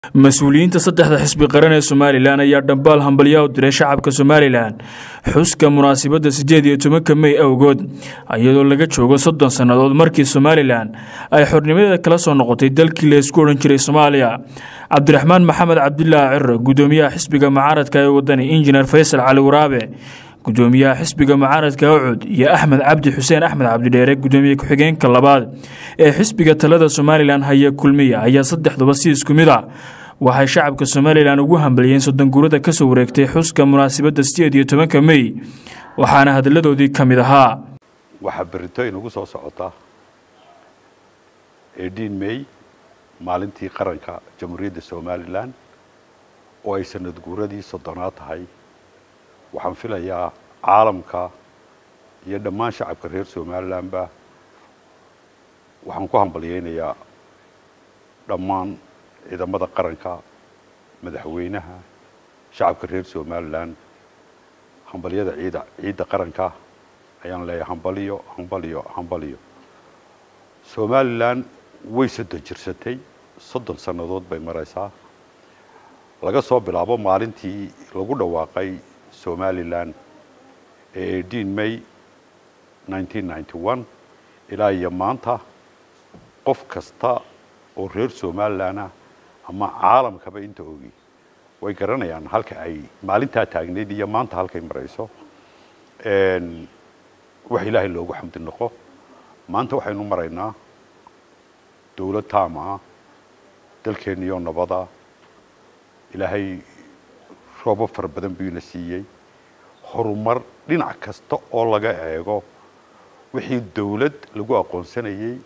mas-uuliyiinta saddexda xisbi qaran ee somalilan ayaa dhambaal hambalyaa u diray shacabka somalilan xuska munaasabadda siddeed iyo tobanka mey awgood iyadoo laga joogo soddon sannadood markii somalilan ay xornimadeeda kala soo noqotay dalkii laysku odhan jiray soomaaliya cabdiraxmaan maxamed cabdilaahi ciro gudoomiyaha xisbiga mucaaradka ee wadani injineer faysal cali waraabe gudoomiyaha xisbiga mucaaradka ucud iyo axmed cabdi xuseen axmed cabdidheere gudoomiye ku-xigeenka labaad ee xisbiga talada somalilan haya kulmiya ayaa saddexduba si isku mid ah waxay shacabka somalilan ugu hambaliyeen soddon guurada kasoo wareegtay xuska munaasabadda sideed iyo tobanka mey waxaana hadalladoodii ka mid ahaa waxaa berito inugu soo socota edin mey maalintii qaranka jamhuuriyadda somalilan oo ay sanad guuradii soddonaad tahay waxaan filayaa caalamka iyo dhammaan shacabka reer somalilanba waxaan ku hambalyeynayaa dhammaan ciidamada qaranka madaxweynaha shacabka reer somalilan hambalyada ciida ciidda qaranka ayaan leeyahay hambaliyo hambaliyo hambaliyo somalilan way soddon jirsatay soddon sannadood bay maraysaa laga soo bilaabo maalintii lagu dhawaaqay somalilan ee edin may nineteen ninety one ilaa iyo maanta qof kasta oo reer somalilan ah ama caalamkaba inta ogi way garanayaan halka ay maalintaa taagneyd iyo maanta halkay marayso wax ilaahay loogu xamdi noqo maanta waxaynu maraynaa dowlad taam ah dalkeeniyo nabada ilaahay roobo fara badan buu ina siiyey horumar dhinac kasta oo laga eego wixii dowlad lagu aqoonsanayey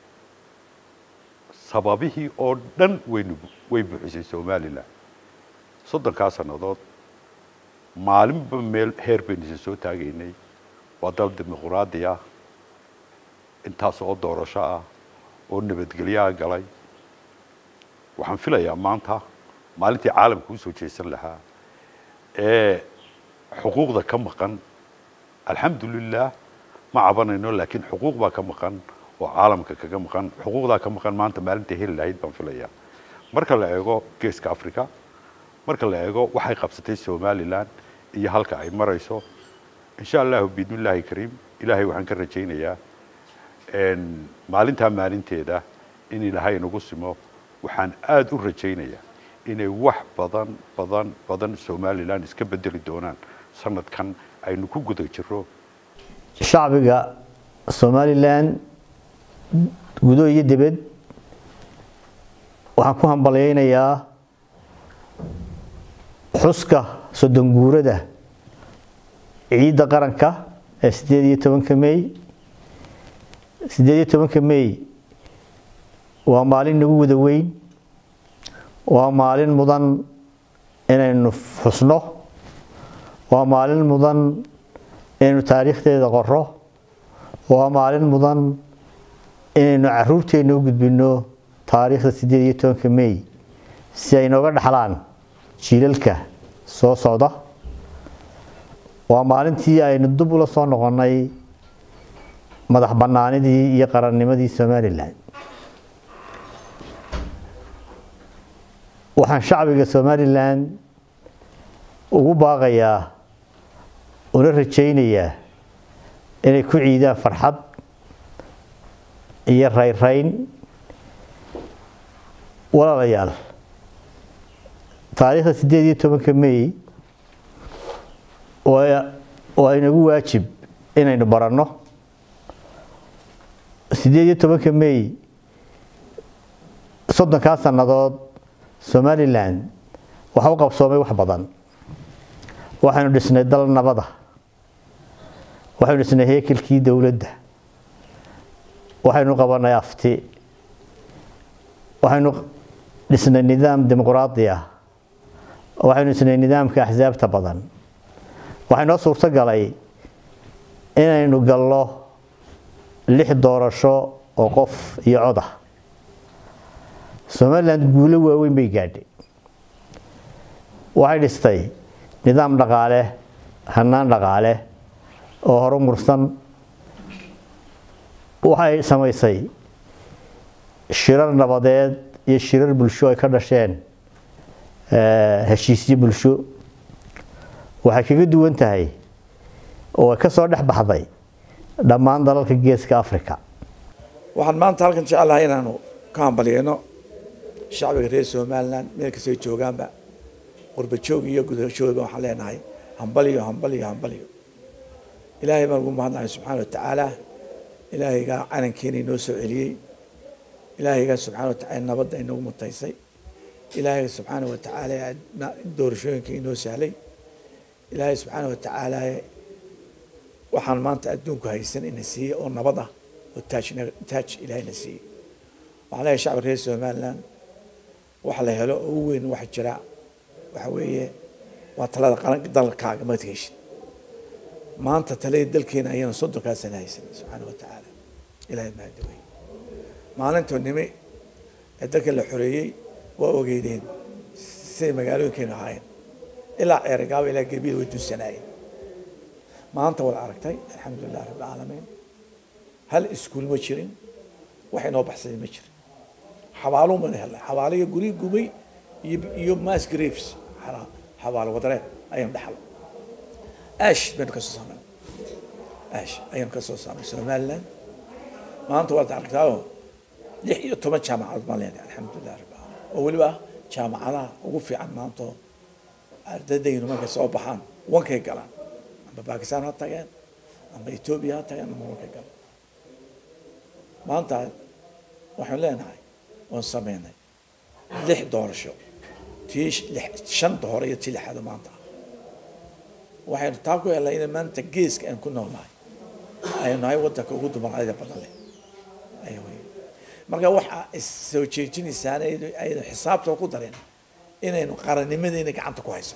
sababihii oo dhan waynu way buuxisay somalilan soddonkaa sannadood maalinba meel heer baynu isa soo taagaynay waa dal dimuquraadi ah intaas oo doorasho ah oo nabadgelyaha galay waxaan filayaa maanta maalintii caalamka usoo jeesan lahaa ee xuquuqda ka maqan alxamdulilah ma cabanayno laakiin xuquuq baa ka maqan oo caalamka kaga maqan xuquuqdaa ka maqan maanta maalintai heli lahayd baan filayaa marka la eego geeska africa marka la eego waxay qabsatay somalilan iyo halka ay marayso insha allahu biidnillahi kariim ilaahay waxaan ka rajaynayaa maalintaa maalinteeda in ilaahay nagu simo waxaan aada u rajaynayaa inay wax badan badan badan somalilan iska bedeli doonaan sanadkan aynu ku guda jiro shacbiga somalilan gudo iyo dibad waxaan ku hambalyeynayaa xuska soddon guurada ciidda qaranka ee siddeed iyo tobanka mey siddeed iyo tobanka mey waa maalin nagu wada weyn waa maalin mudan inaynu xusno waa maalin mudan inaynu taariikhdeeda qoro waa maalin mudan inaynu caruurteenna u gudbino taariikhda siddeed iyo tobanka mey si ay nooga dhaxlaan jiilalka soo socda waa maalintii aynu dub ula soo noqonnay madax bannaanidii iyo qarannimadii somalilan waxaan shacbiga somalilan ugu baaqayaa una rajaynayaa inay ku ciidaan farxad iyo rayrayn walaalayaal taariikhda siddeed iyo tobanka mey waa inagu waajib inaynu baranno siddeed iyo tobanka mey soddonkaa sannadood somalilan waxa u qabsoomay wax badan waxaynu dhisnay dal nabada waxaynu dhisnay heekelkii dowladda waxaynu qabanay afti waxaynu dhisnay nidaam dimuquraadi ah waxaynu dhisnay nidaamka axsaabta badan waxay noo suurto galay inaynu gallo lix doorasho oo qof iyo cod ah somalilan guulo waaweyn bay gaadhay waxay dhistay nidaam dhaqaale hanaan dhaqaale oo horumursan waxay samaysay shirar nabadeed iyo shirar bulsho ay ka dhasheen heshiisyo bulsho waxay kaga duwan tahay oo ay ka soo dhex baxday dhammaan dalalka geeska africa waxaan maanta halkan jecelahay inaanu ka hambalyeyno shacbiga reer somalilan meel kastay joogaanba qurba joog iyo gudajoogba waxaan leenahay hambaliyo hambaliyo hambaliyo ilaahay baan ugu mahadnahay subxaana watacaala ilaahaygaa calankeena inoo soo celiyey ilaahaygaa subxana watacala nabadda inoogu mutaysay ilaahay subxaana watacaala doorashooyinka inoo sahlay ilaahay subxaana watacaala waxaan maanta adduunku haysan ina siiyey oo nabad ah oo taaj taaj ilaahayna siiyey waxaan leeyahay shacbi reer somaliland wax la helo oo u weyn waxa jira waxa weeye waa talada qaran dalkaaga maad heshid maanta talada dalkeena ayaan soddonkaa sana haysan subxaana watacaala ilaahay mahadawey maalintuu nimi ee dalka la xoreeyey waa ogeydeen siday magaalooyinkeenu ahaayeen ilaa ceerigaaba ilaa gebiya way dunsanaayeen maanta waad aragtay alxamdulilah rabbi alcaalamiin hal iskuul ma jirin wax inoo baxsaday ma jirin xabaalo mana helnay xabaalo iyo guri gubay iyo iyo mass graves xabaalo wadareed ayaan dhaxal ash baynu kasoo saarnay ash ayaan kasoo saarnay somaliland maanta waad aragtaao lix iyo toban jaamacadood baan leenahay alxamdulilah rabbi alamiin oo weliba jaamacadaha ugu fiican maanta ardadaynu markay soo baxaan wankay galaan amba bakistan ha tageen amba etoobiya ha tageen amba wankay galaan maanta waxaan leenahay oon sameynay lix doorasho tii shanta hore iyo tii lixaad maanta waxaynu taa ku helnay in maanta geeska aan ku noolnahay aynu nahay wadanka ugu dumarcadida badan leh aya wey marka waxaa issoo jeejinaysaan aynu xisaabta ku darin inaynu qarannimadeena gacanta ku hayso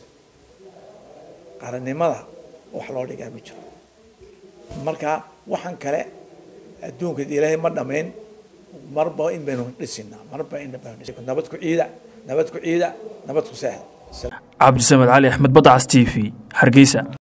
qarannimada wax loo dhigaa ma jiro marka waxaan kale adduunka ilaahay ma dhamayn marba in baynu dhisinaa marba in baynu dhisinaa nabad ku ciida nabad ku ciida nabad ku seexda cabdisamed cali axmed badacas t v hargeysa